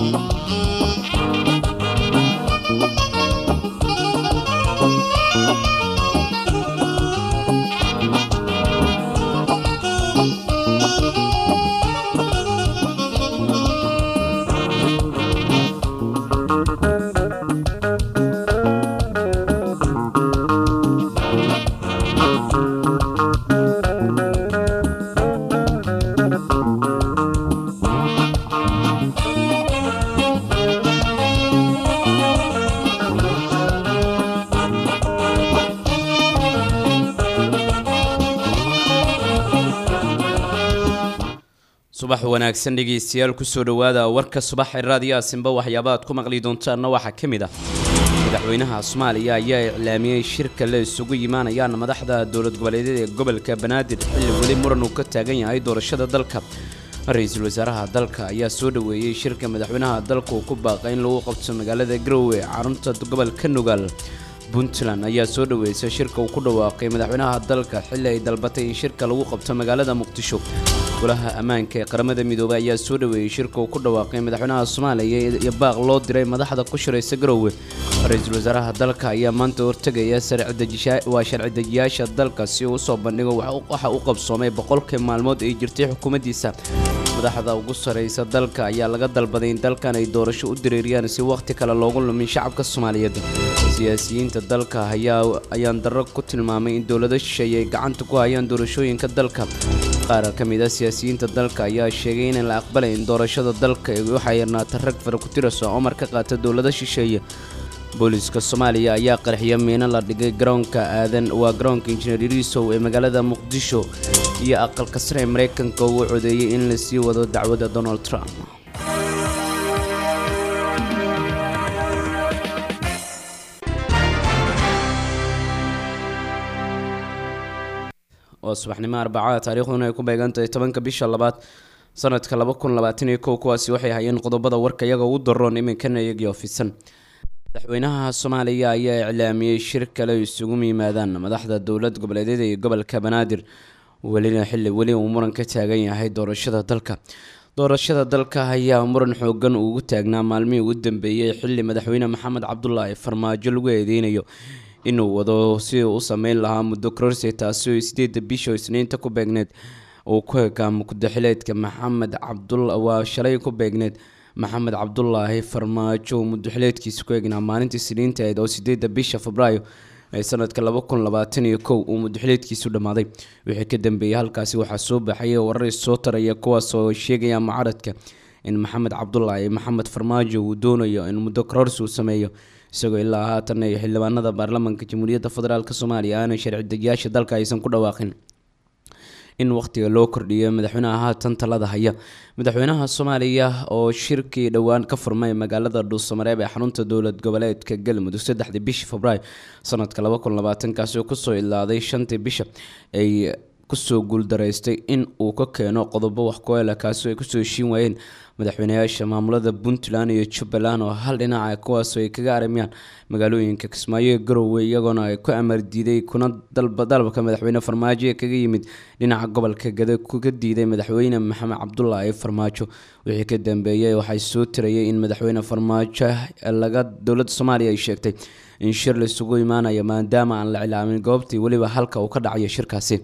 subax wanaagsan dhegeystayaal kusoo dhowaada warka subax ee raadiyo aasinba waxyaaba aad ku maqli doontaanna waxaa ka mid ah madaxweynaha soomaaliya ayaa iclaamiyey shirka la isugu yimaanayaan madaxda dowlad goboleedyada ee gobolka banaadir xilli weli muran uu ka taagan yahay doorashada dalka ra-iisul wasaaraha dalka ayaa soo dhoweeyey shirka madaxweynaha dalka uu ku baaqay in lagu qabto magaalada garowe carunta gobolka nugaal puntland ayaa soo dhoweysay shirka uu ku dhawaaqay madaxweynaha dalka xilli ay dalbatay in shirka lagu qabto magaalada muqdisho golaha ammaanka ee qaramada midoobay ayaa soo dhoweeyey shirka uu ku dhawaaqay madaxweynaha soomaaliya iyo baaq loo diray madaxda ku shiraysa garowe ra-iisul wasaaraha dalka ayaa maanta hortegaya waa sharci dejiyaasha dalka si uu usoo bandhigo waxa u qabsoomay boqolkii maalmood ay jirtay xukuumaddiisa madaxda ugu saraysa dalka ayaa laga dalbaday in dalkan ay doorasho u dareeriyaan si wakhti kale loogu lumin shacabka soomaaliyeed siyaasiyiinta dalka ayaan darro ku tilmaamay in dowlado shisheeye ay gacanta ku hayaan doorashooyinka dalka qaar ka mid a siyaasiyiinta dalka ayaa sheegay inaan la aqbalayn doorashada dalka waxaa yarnaata rag fara ku tirasa oo mar ka qaata dowlado shisheeye booliiska soomaaliya ayaa qarxiyo miino la dhigay garoonka aadan waa garoonka injineer irisow ee magaalada muqdisho iyo aqalka sare ee maraykanka uu codeeyey in la sii wado dacwadda donald trump waa subaxnimo arbacada taariikhduna ay ku beegantahay tobanka bisha labaad sanadka laba kun labaatan iyo kow kuwaasi waxay hayeen qodobada warka iyaga ugu daroon iminkana iyagii ofisan madaxweynaha soomaaliya ayaa iclaamiyey shir kale isugu yimaadaan madaxda dowlad goboleedyada iyo gobolka banaadir welina xilli weli uu muran ka taagan yahay doorashada dalka doorashada dalka ayaa muran xoogan ugu taagnaa maalmihii ugu dambeeyey xilli madaxweyne maxamed cabdulaahi farmaajo lagu eedeynayo inuu wado si uu u sameyn lahaa muddo kororsi taasi oo sideeda bisha isniinta ku beegneed uu ku ekaa mudaxileedka maxamed cabdul waa shalay ku beegneed maxamed cabdulaahi farmaajo uu mudaxileedkiisa ku eegnaa maalintii isniinta ahayd oo sideeda bisha febraayo ee sanadka laba kun labaatan iyo kow uu mudaxileedkiisu dhammaaday wixii ka dambeeyey halkaasi waxaa soo baxaya warar soo taraya kuwaas oo sheegaya mucaradka in maxamed cabdulaahi maxamed farmaajo uu doonayo in muddo kororsi uu sameeyo isagoo ilaa haatan ay xildhibaanada baarlamaanka jamhuuriyadda federaalk soomaaliya aanay sharci dejiyaasha dalka aysan ku dhawaaqin in wakhtiga loo kordhiyo madaxweynaha haatan talada haya madaxweynaha soomaaliya oo shirkii dhowaan ka furmay magaalada dhuusamareeb ee xarunta dowlad goboleedka galmudug saddexdii bishii febraayo sanadka laba kun labaatankaasi oo kusoo ilaaday shantii bisha ay kusoo guuldaraystay in uu ka keeno qodobo wax ku-eela kaasoo ay kusoo heshiin waayeen madaxweynayaasha maamulada puntland iyo jubbaland oo hal dhinaca kuwaasoo ay kaga aramayaan magaalooyinka kismaayo ee garowe iyagoona ay ku amar diiday kuna dalabka madaxweyne farmaajo ee kaga yimid dhinaca gobolka gada kuga diiday madaxweyne maxamed cabdulaahi farmaajo wixii ka dambeeyey waxay soo tirayay in madaxweyne farmaajo laga dowladda soomaaliya ay sheegtay in shir laisugu imaanayo maadaama aan la cilaamin goobtii weliba halka uu ka dhacayo shirkaasi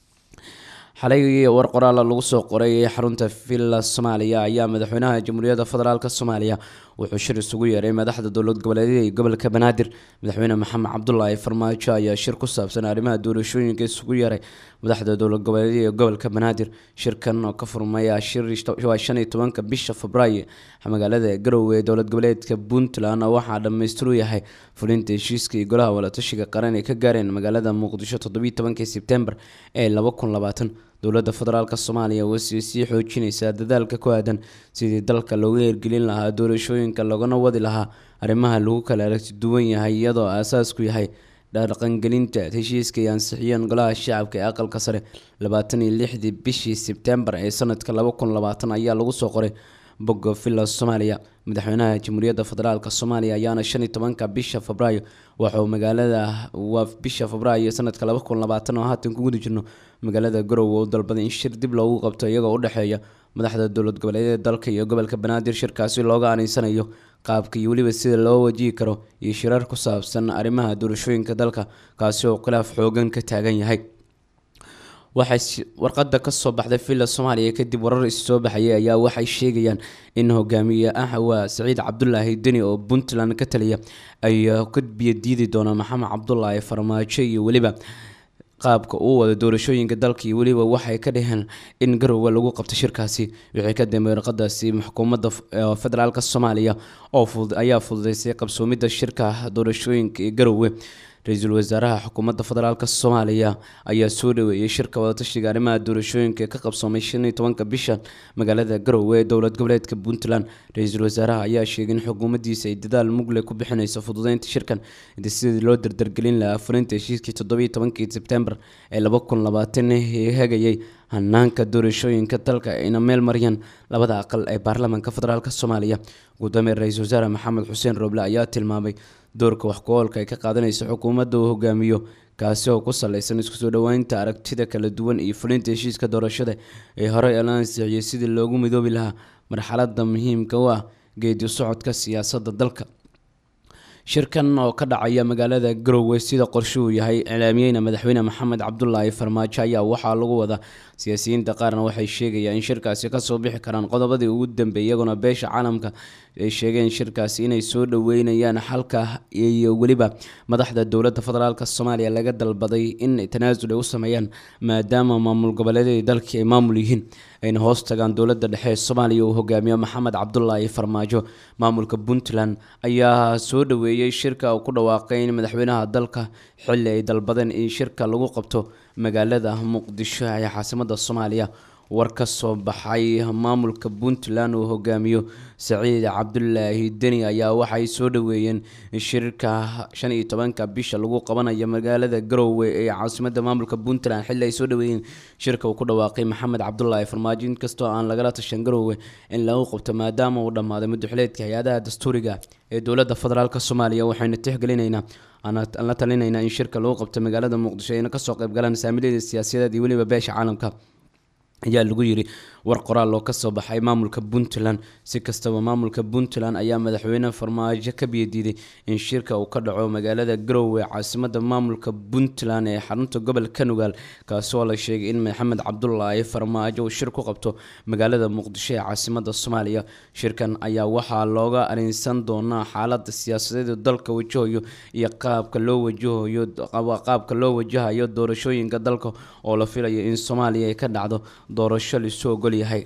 xalay war qoraala lagu soo qoray xarunta villa soomaaliya ayaa madaxweynaha jamhuuriyadda federaalk soomaaliya wuxuu shir isugu yeeray madaxda dowlad goboleedyada iyo gobolka banaadir madaxweyne maxamed cabdulaahi farmaajo ayaa shir ku saabsan arrimaha doorashooyinka isugu yeeray madaxda dowlad goboleedyada iyo gobolka banaadir shirkan oo ka furmaya waa shan iyo tobanka bisha febraayo magaalada garowe ee dowlad goboleedka puntland waxaa dhammaystiru yahay fulinta heshiiska iyo golaha walatashiga qaran ay ka gaareen magaalada muqdisho toddobiyi tobankii sebtembar ee laba kun labaatan dowladda federaalk soomaaliya wasii sii xoojinaysaa dadaalka ku aadan sidii dalka looga hirgelin lahaa doorashooyinka loogana wadi lahaa arrimaha lagu kala aragti duwan yahay iyadoo aasaasku yahay dhaqangelinta heshiiska ay ansixiyeen golaha shacabka ee aqalka sare labaatan iyo lixdii bishii sebtembar ee sanadka laba kun labaatan ayaa lagu soo qoray bogga villa soomaaliya madaxweynaha jamhuuriyadda federaalk soomaaliya ayaana shan iyo tobanka bisha febraayo waxauu magaalada waa bisha febraayo sanadka laba kun labaatan oo haatan ku guda jirno magaalada garowe u dalbaday in shir dib loogu qabto iyagoo u dhexeeya madaxda dowlad goboleedyada dalka iyo gobolka banaadir shirkaasi looga aninsanayo qaabka iyo weliba sida loo wajihi karo iyo shirar ku saabsan arrimaha doorashooyinka dalka kaasi oo khilaaf xoogan ka taagan yahay waxay warqada kasoo baxday villa soomaaliya kadib warar issoo baxayay ayaa waxay sheegayaan in hogaamiye ah waa saciid cabdulaahi deni oo puntland ka taliya ay ka biyo diidi doonaan maxamed cabdulaahi farmaajo iyo weliba qaabka uu wada doorashooyinka dalka iyo weliba waxay ka dhaheen in garowe lagu qabto shirkaasi wixii ka dambeeyay warqadaasi xukuumadda federaalk soomaaliya oo ayaa fududeysay qabsoomidda shirka doorashooyinka ee garowe ra-iisul wasaaraha xukuumadda federaalk soomaaliya ayaa soo dhaweeyey shirka wadatashiga arrimaha doorashooyinka ka qabsoomay shan iyo tobanka bisha magaalada garowe ee dowlad goboleedka puntland ra-iisul wasaaraha ayaa sheegay in xukuumaddiisa ay dadaal mugle ku bixineyso fududeynta shirkan inta sidii loo dardargelin lahaa fulinta heshiiskii toddobiyo tobankii sebtembar ee laba kun labaatan ee hagayay hanaanka doorashooyinka dalka ayna meel mariyaan labada aqal ee baarlamaanka federaalk soomaaliya gudoomiye ra-iisul wasaare maxamed xuseen rooble ayaa tilmaamay doorka wax ku-oolka ay ka qaadanaysa xukuumadda uu hogaamiyo kaasi oo ku saleysan isku soo dhoweynta aragtida kala duwan iyo fulinta heshiiska doorashada ee horey la ansixiyey sidii loogu midoobi lahaa marxalada muhiimka u ah geedi socodka siyaasadda dalka shirkan oo ka dhacaya magaalada garowe sida qorshe uu yahay iclaamiyeyna madaxweyne maxamed cabdulaahi farmaajo ayaa waxaa lagu wadaa siyaasiyiinta qaarna waxay sheegayaan in shirkaasi kasoo bixi karaan qodobadii ugu dambeeyay iyaguna beesha caalamka ay sheegeen shirkaasi inay soo dhaweynayaan xalka iyo weliba madaxda dowladda federaalk soomaaliya laga dalbaday in tanaasul ay u sameeyaan maadaama maamul goboleedyadii dalkii ay maamul yihiin ayna hoos tagaan dowladda dhexe ee soomaaliya uu hogaamiyo maxamed cabdulaahi farmaajo maamulka puntland ayaa soo dhaweeyey shirka uu ku dhawaaqay in madaxweynaha dalka xilli ay dalbadeen in shirka lagu qabto magaalada muqdisho ee caasimada soomaaliya war ka soo baxay maamulka puntland uu hogaamiyo saciid cabdulaahi deni ayaa waxay soo dhaweeyeen shirka shan iyo tobanka bisha lagu qabanayo magaalada garowe ee caasimada maamulka puntland xilli ay soo dhaweeyeen shirka uu ku dhawaaqay maxamed cabdulaahi farmaajo inkastoo aan lagala tashan garowe in lagu qabto maadaama uu dhammaaday muddoxileedka hay-adaha dastuuriga ee dowladda federaalk soomaaliya waxaynu tixgelinaynaa aan la talinaynaa in shirka lagu qabto magaalada muqdisho ayna kasoo qayb galaan saamilyada siyaasadeed iyo weliba beesha caalamka ayaa lagu yiri war qoraal oo kasoo baxay maamulka puntland si kastaba maamulka puntland ayaa madaxweyne farmaajo ka biyadiiday in shirka uu ka dhaco magaalada garowe caasimada maamulka puntland ee xarunta gobolka nugaal kaasoo la sheegay in maxamed cabdulaahi farmaajo uu shir ku qabto magaalada muqdisho ee caasimada soomaaliya shirkan ayaa waxaa looga arinsan doonaa xaalada siyaasadeed dalka wajahayo iyo qaabka loo wajahayo qaabka loo wajahayo doorashooyinka dalka oo la filayo in soomaaliya ay ka dhacdo doorasho lisu ogol yahay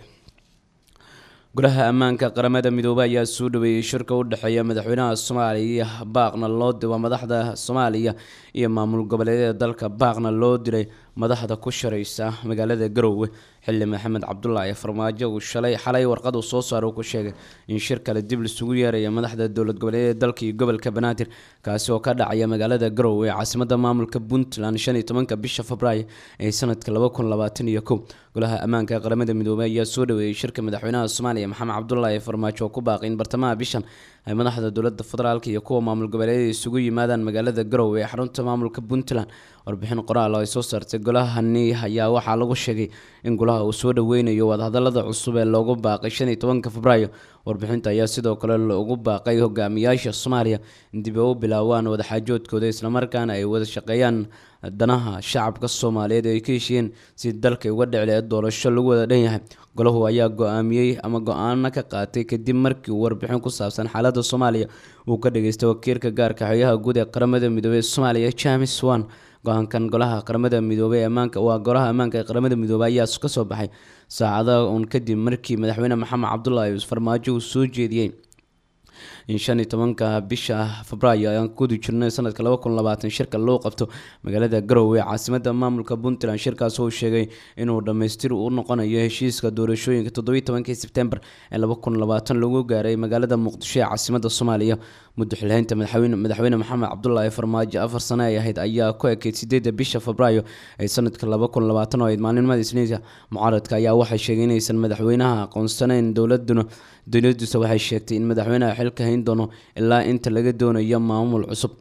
golaha ammaanka qaramada midoobey ayaa soo dhaweeyey shirka u dhexeeya madaxweynaha soomaaliya baaqna loo diwa madaxda soomaaliya iyo maamul goboleedyada dalka baaqna loo diray madaxda ku shareysa magaalada garowe xilli maxamed cabdulaahi farmaajo uu shalay xalay warqad uu soo saaro ku sheegay in shir kale dib lisugu yeeraya madaxda dowlad goboleedyada dalka iyo gobolka banaadir kaasi oo ka dhacaya magaalada garowe ee caasimada maamulka puntland shan iyo tobanka bisha februaayo ee sanadka laba kun labaatan iyo kow golaha ammaanka qaramada midoobey ayaa soo dhaweeyey shirka madaxweynaha soomaaliya maxamed cabdulaahi farmaajo oo ku baaqay in bartamaha bishan ay madaxda dowlada federaalk iyo kuwa maamul goboleedyada isugu yimaadaan magaalada garowe ee xarunta maamulka puntland warbixin qoraal oo ay soo saartay golahani ayaa waxaa lagu sheegay in golaha uu soo dhaweynayo wadahadalada cusub ee loogu baaqay shan iyo tobanka febraayo warbixinta ayaa sidoo kale loogu baaqay hogaamiyaasha soomaaliya in dib u bilaawaan wadaxaajoodkooda islamarkaana ay wada shaqeeyaan danaha shacabka soomaaliyeed ay ka heshiiyeen si dalka uga dhicile doorasho lagu wada dhan yahay golahu ayaa go-aamiyey ama go-aano ka qaatay kadib markii uu warbixin ku saabsan xaalada soomaaliya uu ka dhageystay wakiilka gaarka xogyaha guud ee qaramada midoobey ee soomaaliya james wan go-aankan golaha qaramada midoobey ammaanka waa golaha ammaanka ee qaramada midoobey ayaa kasoo baxay saacada uun kadib markii madaxweyne maxamed cabdulaahi farmaajo uu soo jeediyey in shan iyo tobanka bisha febraayo ayaan kudi jirnay sanadka laba kun labaatan shirka loo qabto magaalada garowe caasimada maamulka puntland shirkaas oo sheegay inuu dhammaystir u noqonayo heshiiska doorashooyinka toddobiyi tobankii sebtembar ee laba kun labaatan lagu gaaray magaalada muqdisho ee caasimada soomaaliya muddo xilhaynta madaxweyne madaxweyne maxamed cabdulaahi farmaajo afar sano ay ahayd ayaa ku ekeyd sideeda bisha febraayo ee sanadka laba kun labaatan oo ayd maalinimada isniinta mucaaradka ayaa waxay sheegay inaysan madaxweynaha aqoonsanayn dowladuna dowladiisa waxay sheegtay in madaxweynaha xilka hayn doono ilaa inta laga doonayo maamul cusub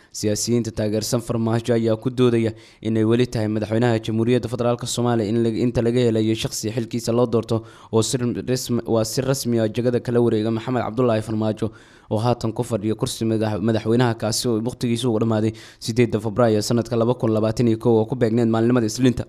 siyaasiyiinta taageersan farmaajo ayaa ku doodaya inay weli tahay madaxweynaha jamhuuriyadda federaalk soomaaliya in inta laga helayo shaqsi xilkiisa loo doorto oo waa si rasmi a jagada kala wareega maxamed cabdulaahi farmaajo oo haatan ku fadhiya kursi madaxweynaha kaasi oo waqtigiisa ugu dhamaaday sideeda febraayo sanadka laba kun labaatan iyo kow oo ku beegneed maalinimada isliinta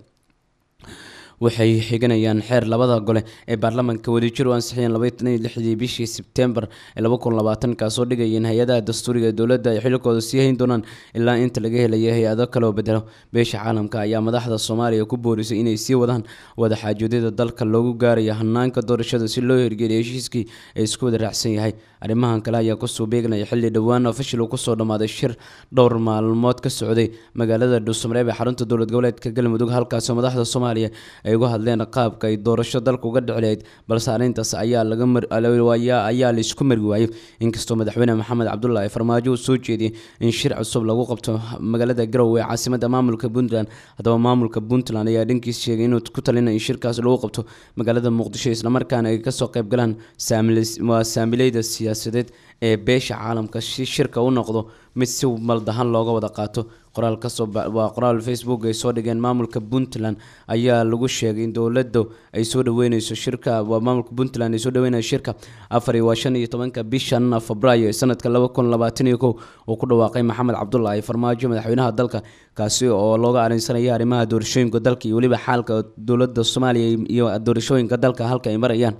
waxay xiganayaan xeer labada gole ee baarlamaanka wadajir u ansixiyeen labatan iyo lixdii bishii sebtembar ee laba kun labaatan kaasoo dhigayeen hay-adaha dastuuriga ee dowladda ay xilkooda sii hayn doonaan ilaa inta laga helayo hay-ado kaloo bedelo beesha caalamka ayaa madaxda soomaaliya ku boorisay inay sii wadaan wadaxaajoodada dalka loogu gaarayo hanaanka doorashada si loo hirgeliyo heshiiskii ee isku wada raacsan yahay arrimahan kale ayaa kusoo beegnaya xilli dhowaan ofishal kusoo dhammaaday shir dhowr maalmood ka socday magaalada dhuusamareeb ee xarunta dowlad goboleedka galmudug halkaasoo madaxda soomaaliya ay uga hadleen qaabka ay doorasho dalka uga dhici lahayd balse arrintaas ayaa lagaaayaa laisku mari waayey inkastoo madaxweyne maxamed cabdulaahi farmaajo uu soo jeediyey in shir cusub lagu qabto magaalada garowe ee caasimada maamulka puntland haddaba maamulka puntland ayaa dhankiis sheegay inuu ku talinay in shirkaas lagu qabto magaalada muqdisho islamarkaana ay kasoo qayb galaan waa saamileyda siyaasadeed ee beesha caalamka si shirka u noqdo mid si maldahan looga wada qaato qoraal kasoo waa qoraal facebook ay soo dhigeen maamulka puntland ayaa lagu sheegay in dowladda ay soo dhaweyneyso shirka waa maamulka puntland ay soo dhaweynayso shirka afar iyo waa shan iyo tobanka bishan febraayo ee sanadka laba kun labaatan iyo kow uu ku dhawaaqay maxamed cabdulaahi farmaajo madaxweynaha dalka kaasi oo looga arinsanaya arrimaha doorashooyinka dalka iyo weliba xaalka dowladda soomaaliya iyo doorashooyinka dalka halka ay marayaan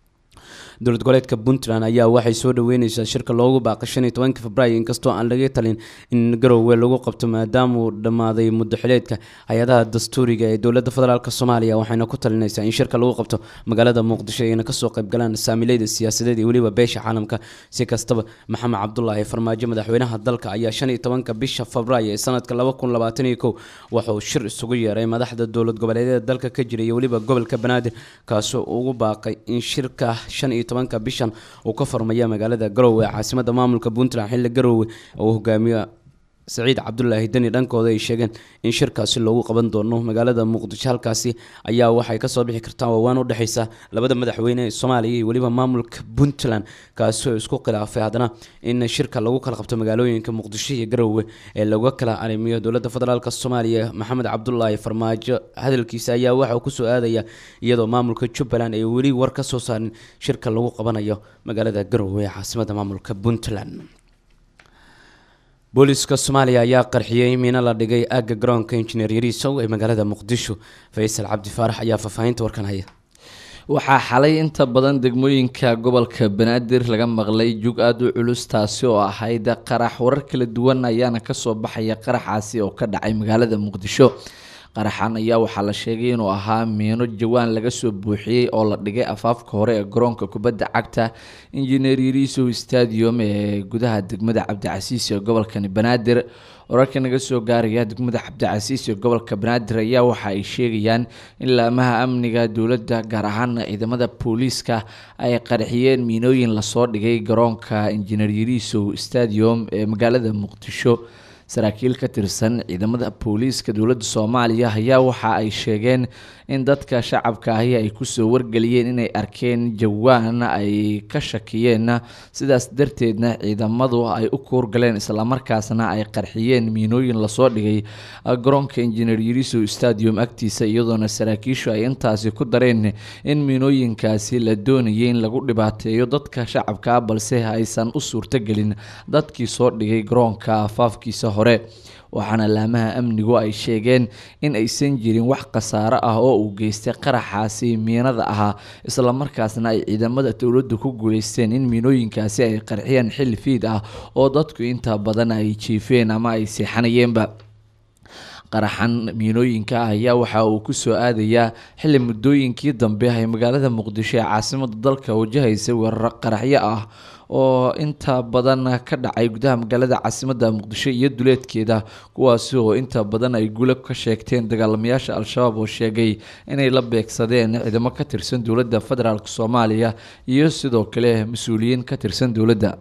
dowlad goboleedka puntland ayaa waxay soo dhaweyneysaa shirka loogu baaqay shan iyo tobanka febraayo inkastoo aan laga talin in garowe lagu qabto maadaama uu dhammaaday muddo xileedka hay-adaha dastuuriga ee dowladda federaalk soomaaliya waxayna ku talinaysaa in shirka lagu qabto magaalada muqdisho ayna kasoo qaybgalaan saamileyda siyaasadeed iyo weliba beesha caalamka si kastaba maxamed cabdulaahi farmaajo madaxweynaha dalka ayaa shan iyo tobanka bisha febraayo ee sanadka laba kun labaatan iyo kow waxauu shir isugu yeeray madaxda dowlad goboleedyada dalka ka jira iyo weliba gobolka banaadir kaasoo ugu baaqay in shirka shan iyo tobanka bishan uu ka farmaya magaalada garowe ee caasimada maamulka puntland xilli garowe uu hogaamiyo saciid cabdulaahi deni dhankooda ay sheegeen in shirkaasi loogu qaban doono magaalada muqdisho halkaasi ayaa waxay kasoo bixi kartaa waawaan udhexeysa labada madaxweyne ee soomaaliya iyo weliba maamulka puntland kaasi oo isku khilaafay haddana in shirka lagu kala qabto magaalooyinka muqdisho iyo garowe ee laga kala arrimiyo dowladda federaalk soomaaliya maxamed cabdulaahi farmaajo hadalkiisa ayaa waxauu kusoo aadaya iyadoo maamulka jubbaland ay weli war ka soo saarin shirka lagu qabanayo magaalada garowe ee caasimada maamulka puntland booliiska soomaaliya ayaa qarxiyey miino la dhigay aagga garoonka injineer yariisow ee magaalada muqdisho faysal cabdi faarax ayaa faahfaahinta warkan haya waxaa xalay inta badan degmooyinka gobolka banaadir laga maqlay jug aada u culus taasi oo ahayd qarax warar kala duwan ayaana kasoo baxaya qaraxaasi oo ka dhacay magaalada muqdisho qaraxan ayaa waxaa la sheegay inuu ahaa miino jawaan laga soo buuxiyey oo la dhigay afaafka hore ee garoonka kubadda cagta injineer yariisow stadium ee gudaha degmada cabdicasiis ee gobolkani banaadir wararka naga soo gaaraya degmada cabdicasiis ee gobolka banaadir ayaa waxa ay sheegayaan in laamaha amniga dowladda gaar ahaan ciidamada booliiska ay qarxiyeen miinooyin lasoo dhigay garoonka injineer yariisow stadium ee magaalada muqdisho saraakiil ka tirsan ciidamada booliiska dowladda soomaaliya ayaa waxa ay sheegeen in dadka shacabka ahi ay kusoo wargeliyeen inay arkeen jawaan ay ka shakiyeen sidaas darteedna ciidamadu ay u kuurgaleen islamarkaasna ay qarxiyeen miinooyin lasoo dhigay garoonka injineer yarisow stadium agtiisa iyadoona saraakiishu ay intaasi ku dareen in miinooyinkaasi la doonayay in lagu dhibaateeyo dadka shacabka balse aysan u suurtogelin dadkii soo dhigay garoonka afaafkiisa hore waxaana laamaha amnigu ay sheegeen in aysan jirin wax khasaaro ah oo uu geystay qaraxaasi miinada ahaa islamarkaasna ay ciidamada dowladdu ku guuleysteen in miinooyinkaasi ay qarxiyaan xilli fiid ah oo dadku inta badan ay jiifeen ama ay seexanayeenba qaraxan miinooyinka ah ayaa waxa uu kusoo aadayaa xilli muddooyinkii dambe ay magaalada muqdisho ee caasimada dalka wajahaysa weeraro qaraxyo ah oo inta badan ka dhacay gudaha magaalada caasimada muqdisho iyo duleedkeeda kuwaasi oo inta badan ay gulo ka sheegteen dagaalamayaasha al-shabaab oo sheegay inay la beegsadeen ciidamo ka tirsan dowladda federaalk soomaaliya iyo sidoo kale mas-uuliyiin ka tirsan dowladda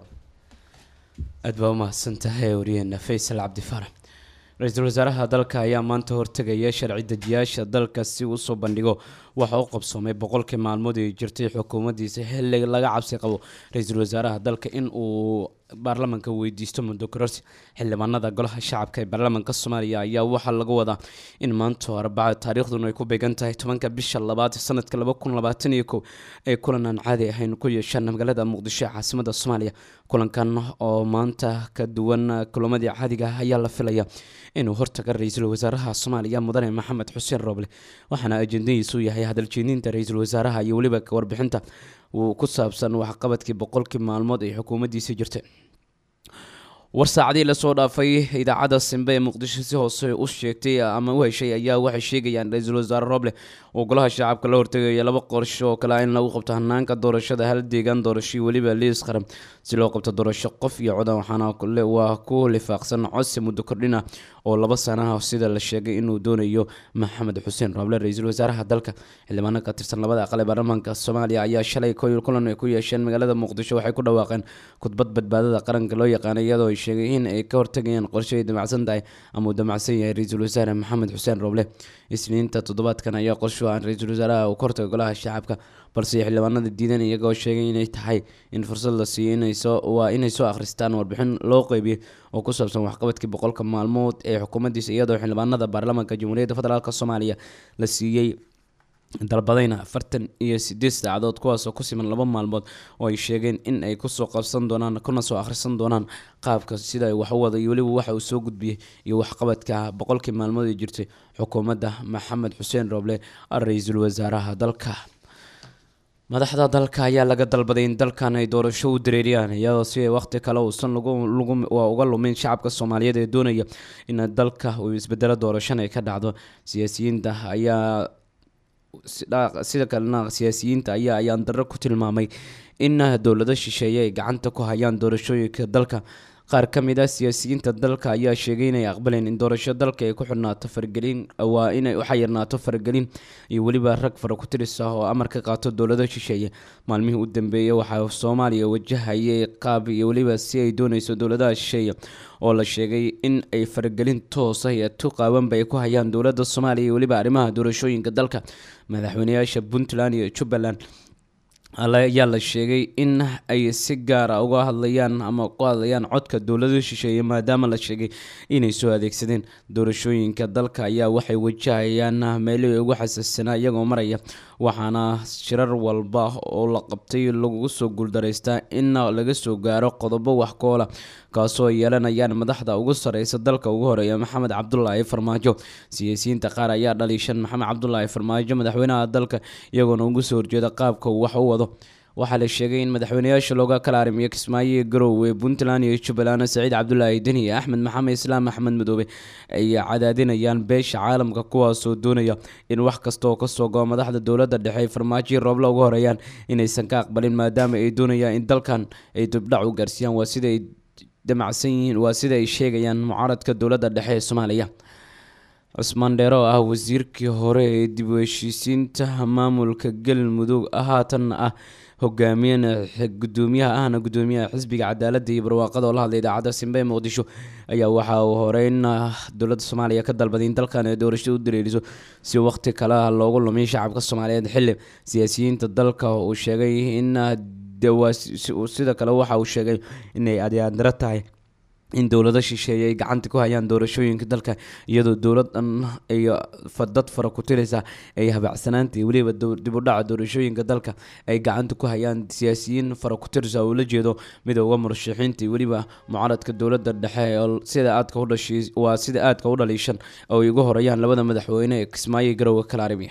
aad baa umahadsan tahay wariyeena faysal cabdifaarax ra-iisul wasaaraha dalka ayaa maanta hortegaya sharci dejiyaasha dalka si uu usoo bandhigo waxa u qabsoomay boqolkii maalmood ay jirtay xukuumaddiisa xilli laga cabsi qabo ra-iisul wasaaraha dalka in uu baarlamaanka weydiisto muddo kororsi xildhibaanada golaha shacabka ee baarlamaanka soomaaliya ayaa waxaa lagu wadaa in maanta arbaca taariikhduna ay ku beegan tahay tobanka bisha labaad sanadka laba kun labaatan iyo kow ay kulan aan caadi ahayn ku yeeshaan magaalada muqdisho ee caasimada soomaaliya kulankan oo maanta ka duwan kulamadii caadiga ah ayaa la filaya inuu hortaga ra-iisul wasaaraha soomaaliya mudane maxamed xuseen rooble waxaana ajendadiisu yahay hadaljeedinta ra-iisul wasaaraha iyo weliba warbixinta uu ku saabsan waxqabadkii boqolkii maalmood ay xukuumaddiisa jirtay war saacadii lasoo dhaafay idaacadda simbe ee muqdisho si hoose u sheegtay ama u heshay ayaa waxay sheegayaan ra-iisul wasaare roble oo golaha shacabka la hortegaya laba qorsho oo kale in lagu qabto hanaanka doorashada hal deegaan doorasho weliba liis qaran si loo qabto doorasho qof iyo codan waxaana waa ku lifaaqsan codsi muddo kordhina oo laba sanaha sida la sheegay inuu doonayo maxamed xuseen roble ra-iisul wasaaraha dalka xildhibaano ka tirsan labada aqal ee baarlamaanka soomaaliya ayaa shalay koyl kulan ay ku yeesheen magaalada muqdisho waxay ku dhawaaqeen khudbad badbaadada qaranka loo yaqaanay iyadoo ay sheegay in ay ka hortagayaan qorshe ay damacsan tahay ama uu damacsan yahay ra-iisul wasaare maxamed xuseen roble isniinta toddobaadkan ayaa qorsho aan ra-iisul wasaaraha uu ka hortaga golaha shacabka balse xildhibaanada diidan iyagoo sheegay inay tahay in fursad la siiyo waa inay soo akhristaan warbixin loo qeybiyey oo ku saabsan waxqabadkii boqolka maalmood ee xukuumaddiisa iyadoo xildhibaanada baarlamaanka jamhuuriyadda federaalk soomaaliya la siiyey dalbadayna afartan iyo sideed saacadood kuwaasoo ku siman laba maalmood oo ay sheegeen in ay kusoo qabsan doonaan kuna soo akhrisan doonaan qaabka sida ay wax u wada iyo weliba waxa uu soo gudbiyey iyo waxqabadka boqolkii maalmood ay jirtay xukuumadda maxamed xuseen rooble ra-iisul wasaaraha dalka madaxda dalka ayaa laga dalbaday in dalkan ay doorasho u dareeriyaan iyadoo si ay waqti kale uusan uga lumin shacabka soomaaliyeed ee doonaya in dalka uu isbedelo doorashana ay ka dhacdo siyaasiyiinta ayaa sida kalena siyaasiyiinta ayaa ayaan darro ku tilmaamay in dowlado shisheeye ay gacanta ku hayaan doorashooyinka dalka qaar ka mid ah siyaasiyiinta dalka ayaa sheegay inay aqbaleen in doorasho dalka ay ku xidhnaato faragelin waa inay u xayirnaato faragelin iyo weliba rag fara ku tiris ah oo amar ka qaato dowlado shisheeye maalmihii u dambeeyey waxaa soomaaliya wajahayay qaab iyo weliba si ay dooneyso dowladaha shisheeye oo la sheegay in ay faragelin toosa iyo tu qaawanba ay ku hayaan dowladda soomaaliya iyo weliba arrimaha doorashooyinka dalka madaxweyneyaasha puntland iyo jubbaland ayaa la sheegay in ay si gaara uga hadlayaan ama ku hadlayaan codka dowlada shisheeye maadaama la sheegay inay soo adeegsadeen doorashooyinka dalka ayaa waxay wajahayaan meelihii ugu xasasanaa iyagoo maraya waxaana shirar walba oo la qabtay lagu soo guuldaraystaa in laga soo gaaro qodobo wax koola kaasoo ay yeelanayaan madaxda ugu sareysa dalka ugu horeeya maxamed cabdulaahi farmaajo siyaasiyiinta qaar ayaa dhaliishan maxamed cabdulaahi farmaajo madaxweynaha dalka iyagoona ugu soo horjeeda qaabka uu wax u wado waxaa la sheegay in madaxweyneyaasha looga kala arrimiyo kismaayo garowe puntland iyo jubbaland saciid cabdulaahi deni iyo axmed maxamed islaam axmed madoobe ay cadaadinayaan beesha caalamka kuwaasoo doonaya in wax kasta oo kasoo go madaxda dowladda dhexe ay farmaajoii roobla uga horeeyaan inaysan ka aqbalin maadaama ay doonayaan in dalkan ay dibdhac u gaarsiiyaan waa sida ay damacsan yihiin waa sida ay sheegayaan mucaaradka dowladda dhexe ee soomaaliya cusmaan dheere oo ah wasiirkii hore ee dib u heshiisiinta maamulka galmudug haatanna ah hogaamiyana gudoomiyaha ahna gudoomiyaha xisbiga cadaaladda iyo barwaaqada oo la hadlay idaacadda simbe ee muqdisho ayaa waxa uu horeyn dowladda soomaaliya ka dalbaday in dalkan ay doorashada u dareeriso si waqti kale loogu lumiyo shacabka soomaaliyeed xili siyaasiyiinta dalka uu sheegay in sida kale waxa uu sheegay inay adyaandaro tahay in dowlado shisheeye ay gacanta ku hayaan doorashooyinka dalka iyadoo dowlad dhan ay dad fara ku tiraysa ay habacsanaanta iyo weliba dib u dhaca doorashooyinka dalka ay gacanta ku hayaan siyaasiyiin fara ku tiraysa oo la jeedo midooda murashaxiinta iyo weliba mucaaradka dowladda dhexe oo sida aadka u dhashay waa sida aadka u dhaliishan oo ay ugu horeeyaan labada madaxweyne ee kismaayo garowga kala arrimiya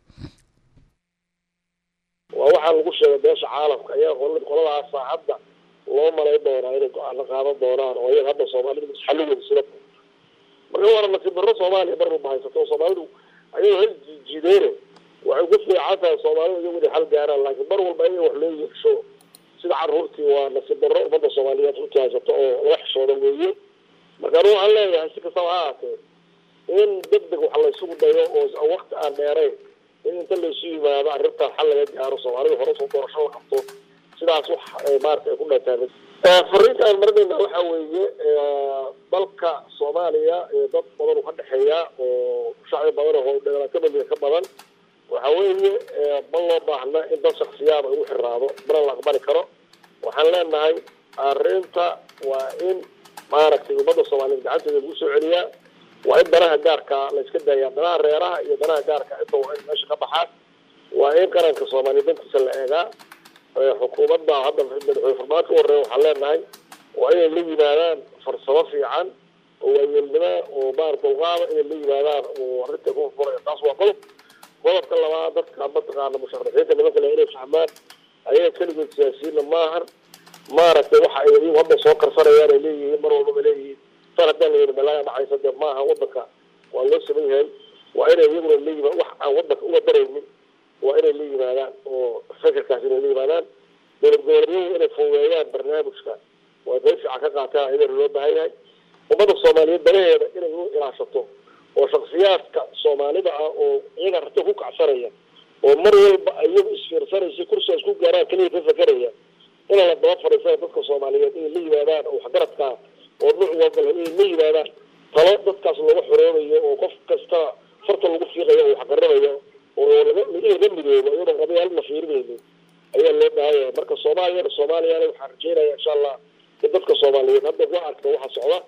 waa waxaa lagu sheegay beesha caalamka ayaa qoladaas saacadda loo malay doonaa inay go-aano qaadan doonaan oo iyaga hadda soomaalida xalligooda sida marka waana nasiib darro soomaaliya marnaba haysato soomaalidu ayagoo hal jiijiideene waxay ku fiican tahay soomaalidu iyagu inay xal gaaraan laakiin mar walba iyaga wax loo yeesho sida caruurtii waa nasiib darro ummadda soomaaliyeed runtii haysato oo laga xishooda weeye marka anu waxaan leeyahay si kastaba ha ahaatee in deg deg wax la isugu dayo oo wakti aan dheerayn in inta laysu yimaado arrintaas xal laga gaaro soomaalida hore soo doorasho la qabto sidaas wax maarata ay ku dhantaan fariinta aan marinayna waxa weeye dalka soomaaliya dad badan u ka dhexeeya oo shacbi badan oo dhagalakamaliya ka badan waxa waxa weeye ma loo baahna in dad shaksiyaada ugu xiraado mana la aqbali karo waxaan leenahay arrinta waa in maaragtay ummadda soomaaliyeed gacanteeda lagu soo celiyaa waa in danaha gaarka la iska daayaa danaha reeraha iyo danaha gaarka inta waa in meesha ka baxaan waa in qaranka soomaaliyeed dantiisa la eegaa xukuumadda hadda madaxweyne farmaajo u horeeya waxaan leenahay waa inay la yimaadaan farsamo fiican oo waayeelnimo oo maarata dulqaada inay la yimaadaan oo arrinta ku furaya taas waa qodob qodobka labaad dadka mataqaana musharaxiinta nimanka le inay fahmaan ayaga keligood siyaasiyiinna maahan maaragtay waxa ay iyagu hadda soo karsanayaan ay leeyihiin mar walbaba leeyihiin tan haddaan la yidhi balaaga dhacaysa dee maaha wadanka waa loo saman yahay waa inay iyaguna la yimaa wax aan wadanka uga daraynin waa inay la yimaadaan oo fikirkaas inay la yimaadaan dowlad goboleedyadu inay fududeeyaan barnaamijka waa qayb fiican ka qaataan iyadana loo baahan yahay ummadda soomaaliyeed danaheeda inay u ilaashato oo shaksiyaadka soomaalida ah oo iyaga rarta ku kacsanaya oo mar walba iyagu isfiirsanaysa kursigaas ku gaaraan keliya ka fakeraya ina la daba fadhiisana dadka soomaaliyeed inay la yimaadaan oo waxgaradkaa oo nuuc walba leh inay la yimaadaan talo dadkaas looga xoroobayo oo qof kasta farta lagu fiiqayo oo waxgaranayo oo laga laga midoobo iyadoon qabyaalad la fiirinaynin ayaa loo baahanyahay marka soomaaliyana soomaaliyana waxaan rajeynaya insha allah in dadka soomaaliyeed hadda ku arka waxa socda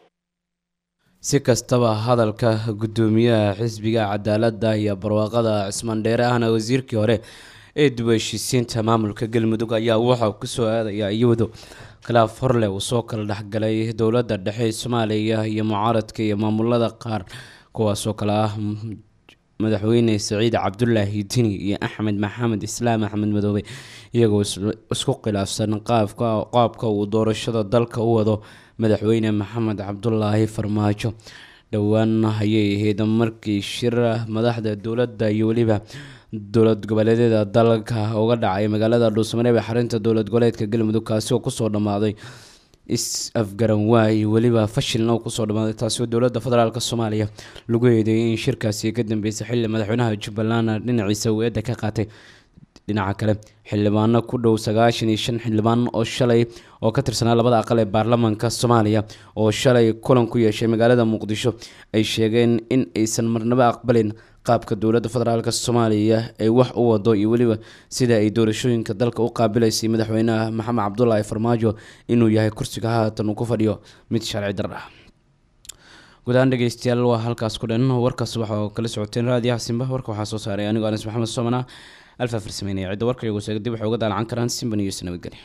si kastaba hadalka guddoomiyaha xisbiga cadaaladda iyo barwaaqada cismaan dheere ahna wasiirkii hore ee dib u heshiisiinta maamulka galmudug ayaa waxaa kusoo aadaya iyado khilaaf horle uu soo kala dhexgalay dowladda dhexe soomaaliya iyo mucaaradka iyo maamulada qaar kuwaasoo kale ah madaxweyne saciid cabdulaahi dini iyo axmed maxamed islaam axmed madoobe iyagoo isku khilaafsan qaabka qaabka uu doorashada dalka u wado madaxweyne maxamed cabdulaahi farmaajo dhowaan ayay ahayd markii shir madaxda dowladda iyo weliba dowlad goboleedyada dalka uga dhacay magaalada dhuusamareeb ee xarinta dowlad goboleedka galmudug kaasi oo kusoo dhammaaday is afgaran waay weliba fashilna uu kusoo dhammaaday taasi oo dowladda federaalk soomaaliya lagu eedeeyay in shirkaasi ka dambeysay xilli madaxweynaha jubbaland dhinaciisa uu eedda ka qaatay dhinaca kale xildhibaano ku dhow sagaashan iyo shan xildhibaan oo shalay oo ka tirsanaa labada aqal ee baarlamaanka soomaaliya oo shalay kulan ku yeeshay magaalada muqdisho ay sheegeen in aysan marnabo aqbalin qaabka dowladda federaalk soomaaliya ay wax u wado iyo weliba sida ay doorashooyinka dalka u qaabilaysay madaxweynaha maxamed cabdulaahi farmaajo inuu yahay kursiga haatan uu ku fadhiyo mid sharci dar ah guud ahaan dhegeystayaal waa halkaas ku dhan warkaas waxaa kala socoteen raadiyaha simba warka waxaa soo saaray anigoo anas maxamed soomana alfa farsameynaya cidda warka iyagu seega dib waxay uga daalacan karaan simba news nabadgelya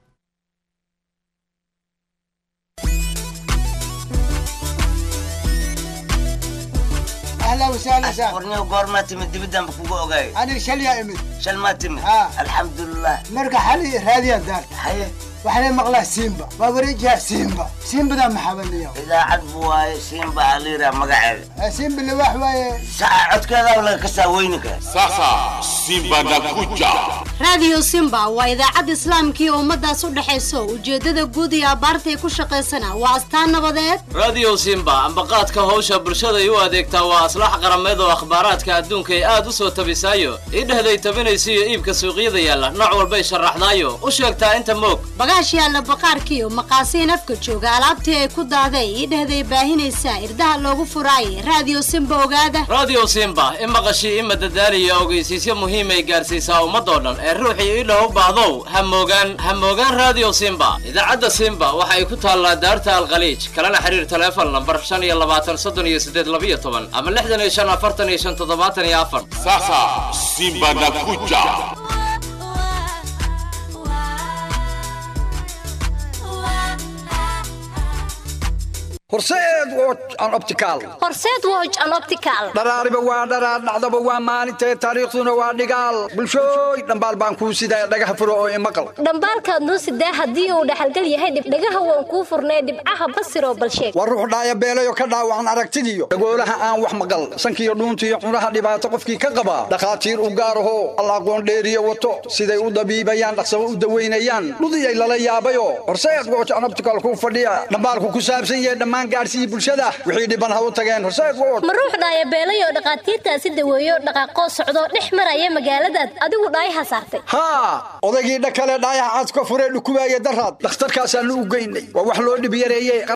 اهلا وسهلا سهلا warniyo goormaa timid dibidaan ba kugu ogaay انا شليا امد shal maa timid Ah. alxamdulilah مرقى حالي راديا دار haye وحنا مقلا سيمبا بابريجها سيمبا سيمبا ذا محبن اليوم idaacad buu waaye siinba aliira magaceeda سيمبا اللي واحد واي saca codkeeda laga kasaa weyninka Sasa Simba nakuja. raadiyo simba waa idaacad islaamkii ummadaas u dhexayso ujeeddada guud iyo abbaartay ku shaqaysana waa astaan nabadeed radio simba ambaqaadka hawsha bulshaday u adeegtaa waa aslax qarameed oo akhbaaraadka adduunka ay aad u soo tabisaayo idhehday tabinaysa iyo iibka suuqyada yaalla nooc walbay sharaxdaayo u sheegtaa inta moog bagaash yaalla baqaarkiiyo maqaasiin afka jooga alaabtii ay ku daaday idhehday baahinaysaa irdaha loogu furaayay raadiyo simba ogaada radio simba i maqashii ima dadaaliya ogeysiisyo muhiimay gaarsiisaa ummadoo dhan ee ruuxii idhah u baahdow ha moogaan ha moogaan radio simba idaacadda simba waxa ay ku taallaa daarta alkhaliij kalena xiriir taleefon lambar shan iyo labaatan soddon iyo siddeed labiyo toban ama lixdan iyo shan afartan iyo shan toddobaatan iyo afar Sasa Simba nakuja. horseed watch and optical horseed woj an optical dharaariba waa dharaar dhacdaba waa maalintee taariikhduna waa dhigaal bulshooy dhambaal baan kuu sidaa dhagaha furo oo imaqal dhambaalkaad noo sidaa haddii uu dhaxalgal yahay dhibdhagaha waan kuu furnay dhibcaha basiroo balsheeg waa ruux dhaayabeelayo ka dhaawacan aragtidiyo dhagoolaha aan wax maqal sankiyo dhuuntiyo cunaha dhibaato qofkii ka qabaa dhakhaatiir u gaaraho alla aqoon dheeriyo wato siday u dabiibayaan dhaqsabo u daweynayaan dhudiyay lala yaabayo horseed watch and optical kuu fadhiya dhambaalku ku saabsan yahay dhammaan gaadhsiiyey bulshada wixii dhiban ha u tageen horseed watch ma ruux dhaayabeelayoo dhakhaatiirtaasi daweeyo dhaqaaqoo socdo dhex maraya magaaladaad adigu dhaayaha saartay haa odaygii dhakale dhaayaha cad ka furee dhukubaaya daraad dhakhtarkaasaanu u geynay waa wax loo dhib yareeye